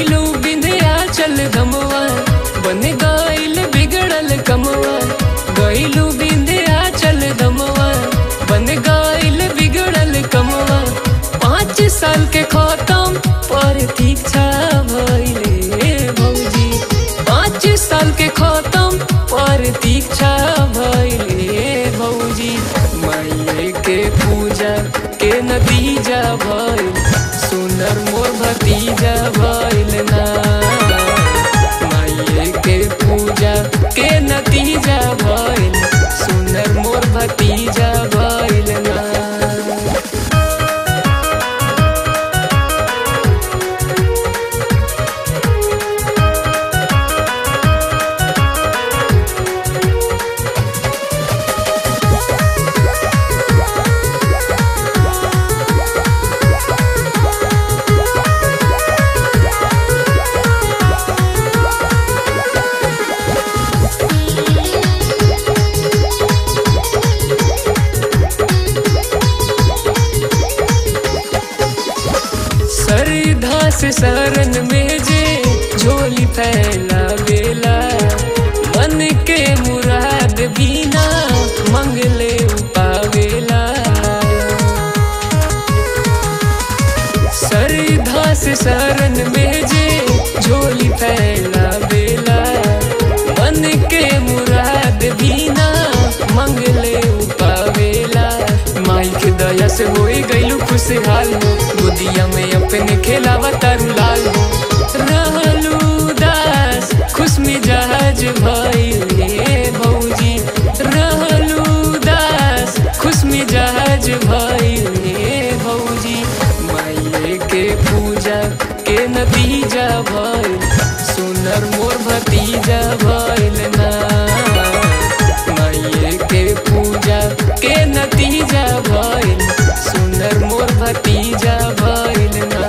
गईलू बिंदिया चल धमवा बन गईल बिगड़ल कमवा गईलू बिंदिया चल धमवा बन गईल बिगड़ल कमवा पाँच साल के खत्म पर दीक्षा भइले भौजी पाँच साल के खत्म पर दीक्षा भइले भौजी माइये के पूजा के नतीजा भइल सुनर मोर भतीजा भइल ना माइये के पूजा के नतीजा भइल सुनर मोर भतीजा भइल ना सरधा से शरण में जे झोली फैला बेला मन के मुराद बिना मंगले पावेला सरधा से शरण में जे झोली फैला बेला मन के मुराद बिना मंगले पावेला माई के दया से होई गईलू खुशहाल हो गोदिया में अपने खेलावा तारू लाल हो रहलू दास खुश मिजाज भइले भौजी रहलू दास खुश मिजाज भइले भौजी माइये के पूजा के नतीजा भइल सुनर मोर भतीजा भइल ना माइये के पूजा के नतीजा भइल सुनर मोर भतीजा भइल ना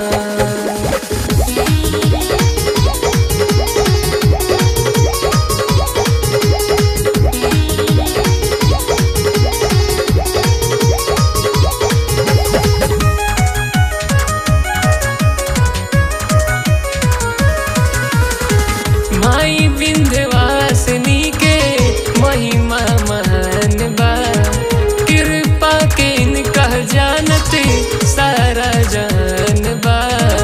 माई विंध्यवासिनी के महिमा महान बा कृपा के इनका जानत सारा जान बा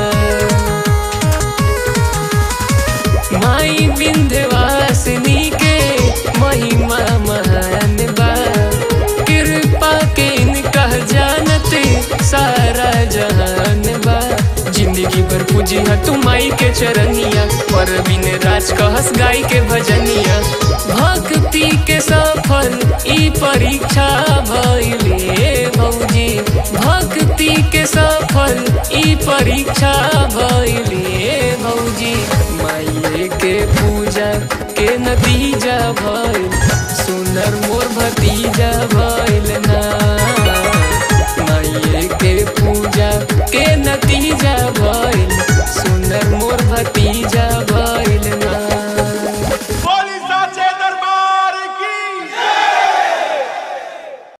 माई विंध्यवासिनी के महिमा महान बा कृपा के इनका जानत सारा जहान बा जिंदगी भर पूजी है तू माई के चरनिया पर बिन राज कहस गाय के भजनिया भक्ति के सफल ई परीक्षा भइले भौजी भक्ति के सफल ई परीक्षा भइले भौजी माइये के पूजा के नतीजा भइल सुनर मोर भतीजा भइल ना